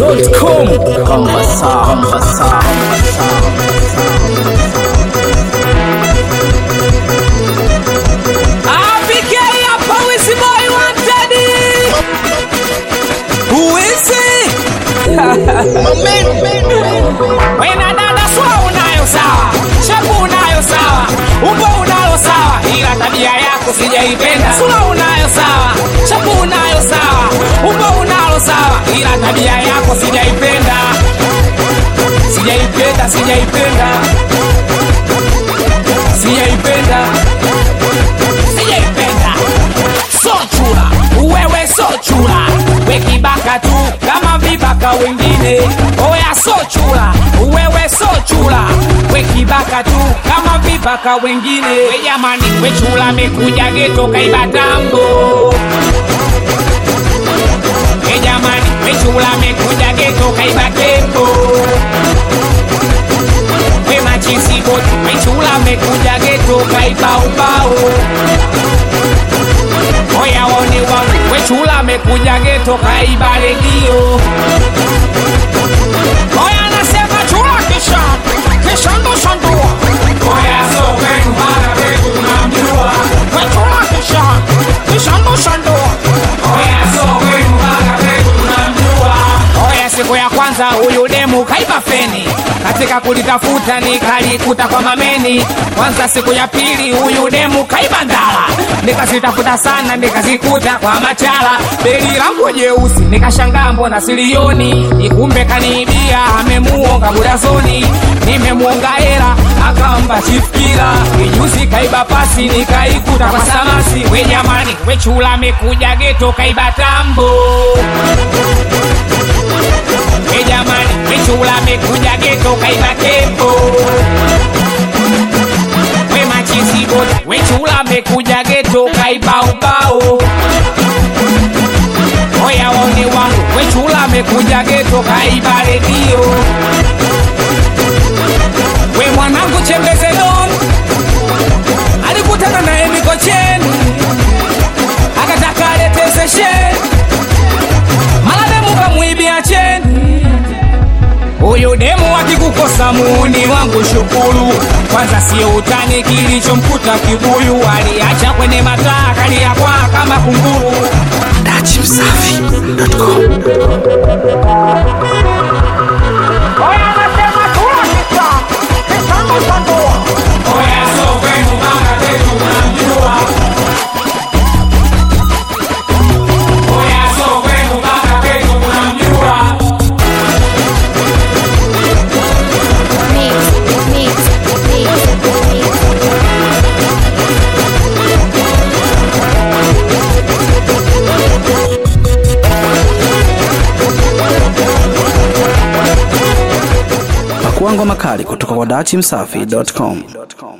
dachimsafi.com Kambasa, Kambasa. Abigail hapa Wizzy Boy wanted. Wizzy. Wena dada sura unayo sawa, shepu unayo sawa, umbo unalo sawa, ila tabia yako sijaipenda. Sura unayo sawa, shepu unayo sawa, umbo unalo sawa, ila tabia yako sijaipenda. Sijaipenda, sijaipenda. Sijaipenda. Sijaipenda. So chula, wewe so chula, we kibaka tu kama vibaka wengine. Oya so chula, wewe so chula, we kibaka tu kama vibaka wengine. We jamani, we chula mekuja geto kaiba tambo. We jamani, we chula mekuja geto kaiba tembo. We machisi boti, we chula mekuja geto kaiba ubao. Oya wone wangu wechula amekuja geto kaiba redio. Oya anasema chula kisha kisha ndo shandua. Oya so kwenu mara wetu tunamjua. Wechula kisha kisha ndo shandua. Oya so kwenu mara wetu tunamjua. Oya siku ya kwanza huyu demu kaiba feni katika kulitafuta nikalikuta kwa mameni. Kwanza siku ya pili huyu demu kaiba ndala, nikazitafuta sana nikazikuta kwa machala. Beli langu jeusi nikashangaa mbona silioni, ikumbe kaniibia amemuonga budazoni. Nimemuonga hela akamba chifkila, ijuzi kaiba pasi nikaikuta kwa samasi. We jamani, we chula amekuja geto kaiba tambo We jamani, we chula amekuja geto kaiba tembo. We machisi boti, we chula amekuja geto kaiba ubao. Oya waone wangu, we chula amekuja geto kaiba redio. We mwanangu chembeze don alikutana naye Mikocheni akataka alete sesheni mara demu kamwibia cheni. Huyu demu akikukosa muuni wangu shukuru, kwanza sio utani, kilichomkuta kibuyu aliacha kwenye mataa kalia kwa kama kunguru. dachimsafi.com Oya anasema chula kisa, kisa ndo shandua. Oya so kwenu mama zetu mnamjua. Oya so kwenu mama zetu mnamjua. Mix, mix, mix, mix. Pakua ngoma kali kutoka kwa dachimsafi.com